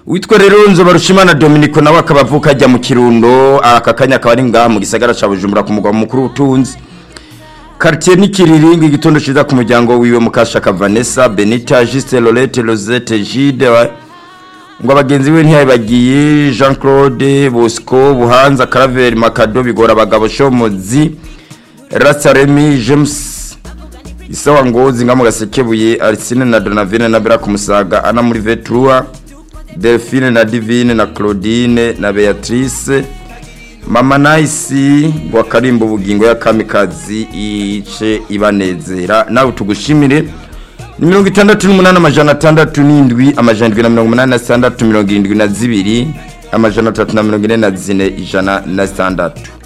witwa rero nzoba rushimana dominico nawe akaba avuka ajya mu kirundo aka kanya akaba ari ngaha mu gisagara cya bujumbura ku mugwa mukuru w'ubutunzi quartier n'ikiriringi igitondo ciza ku muryango wiwe mukashaka vanessa benita juste lorette rosette gide ngo abagenzi be ntiyabagiye jean claude bosco buhanza caraveri makado bigora abagabo shomozi rasaremi james isawa ngozi nga mu gasekebuye arsine na donavine na bera kumusaga ana muri vetrua delphine na divine na claudine na beatrice mama nayisi wa karimbo ubugingo ya kamikazi ice ibanezera nawe tugushimire ni mirongo itandatu n'umunani amajana atandatu n'indwi amajana indwi na mirongo umunani na sitandatu mirongo irindwi na zibiri amajana atatu na mirongo ine na zine ijana na sitandatu